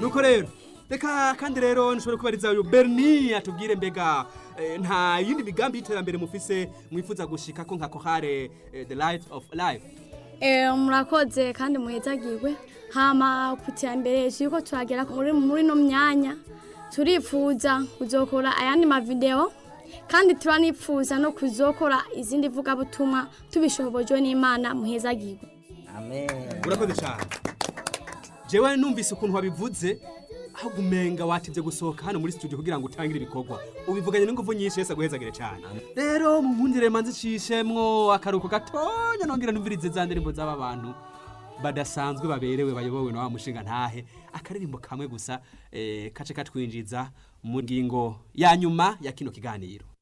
nuko rero reka kandi rero nshobora kubariza uyu berni atubwire mbega eh, nta yindi migambi y'iterambere mufise mwifuza gushika ko nka kohare eh, the light of life Eh, murakoze kandi muhezagirwe hama ku iterambere turiko turagera muri muri no myanya turifuza kuzokora ayandi mavideo kandi turanifuza no kuzokora izindi vugabutumwa tubishobojwe n'imana muhezagirwe amen urakoze cyane jewe numvise ukuntu wabivuze aho gumenga watevye gusohoka hano muri studio kugira ngo utangire ibikorwa ubivuganye n'ingufu nyinshi yese aguhezagire cyane rero munkundire manzi cishemwo akaruko gatonya nongera numvirize za ndirimbo z'aba bantu badasanzwe baberewe bayobowe na wa mushinga ntahe akaririmbo kamwe gusa eh, kace katwinjiza mu ngingo ya nyuma ya kino kiganiro